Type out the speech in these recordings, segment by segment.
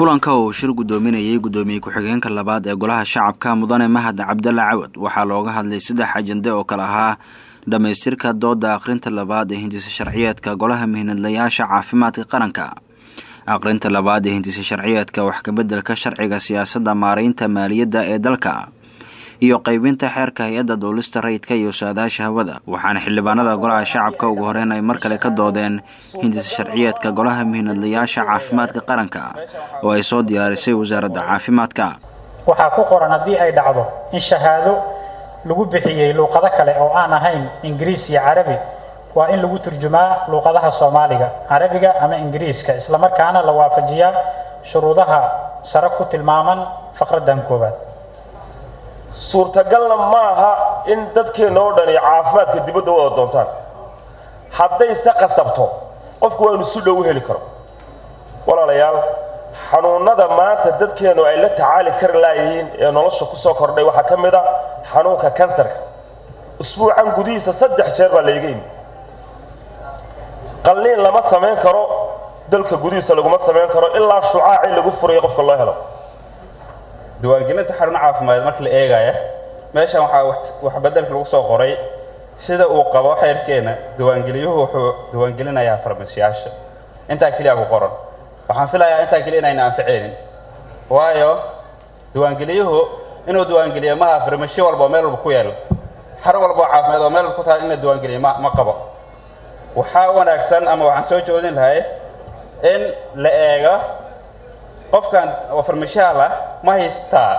kulanka uu shir guddoominayay guddoomiye ku-xigeenka labaad ee golaha shacabka mudane mahad cabdalla cawad waxaa looga hadlay saddex ajande oo kale ahaa dhammaystirka dooda akhrinta labaad ee hindisa sharciyeedka golaha mihnadlayaasha caafimaadka qaranka akhrinta labaad ee hindisa sharciyeedka wax kabeddelka sharciga siyaasadda maaraynta maaliyadda ee dalka iyo qaybinta xeerka hay-adda duulista rayidka iyo saadaasha hawada waxaana xildhibaanada golaha shacabka ugu horeyn ay mar kale ka doodeen hindisa sharciyeedka golaha mihnadlayaasha caafimaadka qaranka oo ay soo diyaarisay wasaaradda caafimaadka waxaa ku qoran haddii ay dhacdo in shahaado lagu bixiyey luuqado kale oo aan ahayn ingiriis iyo carabi waa in lagu turjumaa luuqadaha soomaaliga carabiga ama ingiriiska islamarkaana la waafajiyaa shuruudaha sare ku tilmaaman faqraddan koowaad suurtagalna ma aha in dadkeenna oo dhani caafimaadka dibadda u wada doontaan haddayse qasabto qofku waa inu si dhow u heli karo walaalayaal xanuunnada maanta dadkeennu ay la tacaali kari laayihiin ee nolosha ku soo kordhay waxaa ka mid a xanuunka kansarka usbuucan gudihiisa saddex jeer baa layga imi qalliin lama samayn karo dalka gudihiisa laguma samayn karo ilaa shucaaci lagu furayo qofka loo helo diiwaangelinta xarun caafimaad marka la eegaya meeshan waxaa wax beddelka lagu soo qoray sida uu qabo xeerkeenna diiwaangeliyuhu wuxuu diiwaangelinayaa farmashiyaasha intaa keliya ku qoran waxaan filayaa intaa keliya inayna anficaynin waayo diiwaangeliyuhu inuu diiwaangeliyo maha farmashiyo walba oo meel walba ku yaalo xar walba oo caafimaad oo meel walba ku taal in la diiwaangeliyo ma ma qabo waxaa wanaagsan ama waxaan soo joodin lahay in la eego qofkan oo farmashiyaal ah ma haystaa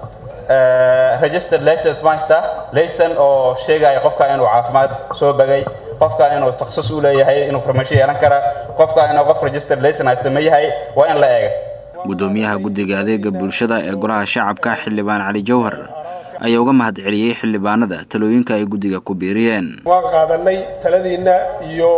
registered license ma haystaa layson oo sheegaya qofkan inuu caafimaad soo bagay qofkan inuu takhasus u leeyahay inuu farmashiyo yeelan kara qofkan inuu qof registered layson haysta ma yahay waa in la eega guddoomiyaha guddiga adeega bulshada ee golaha shacabka xildhibaan cali jawhar ayaa uga mahad celiyey xildhibaanada talooyinka ay guddiga ku biiriyeen waan qaadanay taladiinna iyo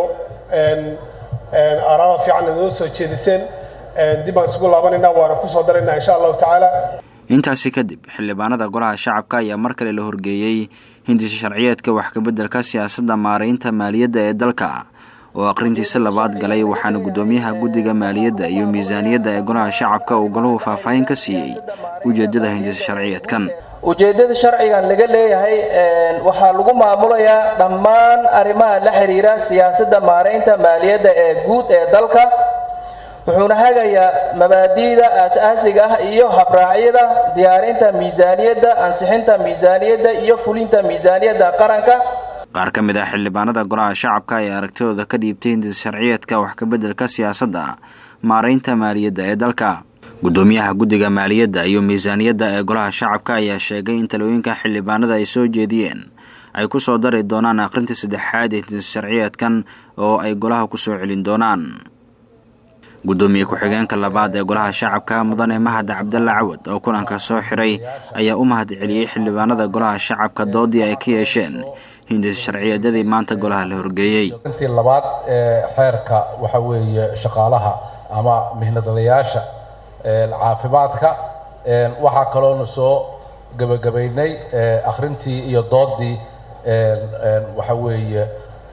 araada fiican inoo soo jeediseen dib baan isugu laabanaynaa waana ku soo daraynaa insha allahu tacaala intaasi kadib xildhibaanada golaha shacabka ayaa mar kale la horgeeyey hindisa sharciyeedka wax kabeddelka siyaasadda maaraynta maaliyadda ee dalka oo akhrintiisa labaad galay waxaana guddoomiyaha guddiga maaliyadda iyo miisaaniyadda ee golaha shacabka uu golahu faahfaahin ka siiyey ujeeddada hindisa sharciyeedkan ujeeddada sharcigan laga leeyahay waxaa lagu maamulayaa dhammaan arrimaha la xiriira siyaasadda maaraynta maaliyadda ee guud ee dalka wuxuuna hagayaa mabaadi'da aas-aasiga ah iyo habraacyada diyaarinta miisaaniyadda ansixinta miisaaniyadda iyo fulinta miisaaniyadda qaranka qaar ka mid ah xildhibaanada golaha shacabka ayaa aragtidooda ka dhiibtay hindisa sharciyeedka wax kabeddelka siyaasadda maaraynta maaliyadda ee dalka guddoomiyaha guddiga maaliyadda iyo miisaaniyadda ee golaha shacabka ayaa sheegay in talooyinka xildhibaanada ay soo jeediyeen ay ku soo dari doonaan akhrinta saddexaad ee hindisa sharciyeedkan oo ay golaha ku soo celin doonaan guddoomiye ku-xigeenka labaad ee golaha shacabka mudane mahad cabdalla cawad oo kulanka soo xiray ayaa u mahad celiyey xildhibaanada golaha shacabka doodii ay ka yeesheen hindisa sharciyeedyadii maanta golaha la horgeeyey intii labaad ee xeerka waxa weeye shaqaalaha ama mihnadlayaasha caafimaadka waxaa kaloonu soo gebagabaynay akhrintii iyo doodii waxa weeye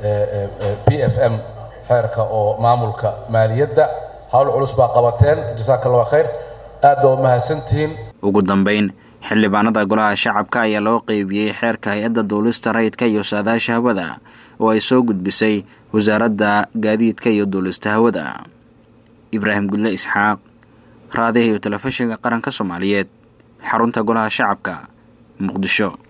b f m xeerka oo maamulka maaliyadda hawl culus baa qabateen jasaaka allah khayr aad baa umahadsantihiin ugu dambeyn xildhibaanada golaha shacabka ayaa loo qeybiyey xeerka hay-adda duulista rayidka iyo saadaasha hawada oo ay soo gudbisay wasaaradda gaadiidka iyo duulista hawada ibraahim gudle isxaaq raadiha iyo telefishinka qaranka soomaaliyeed xarunta golaha shacabka muqdisho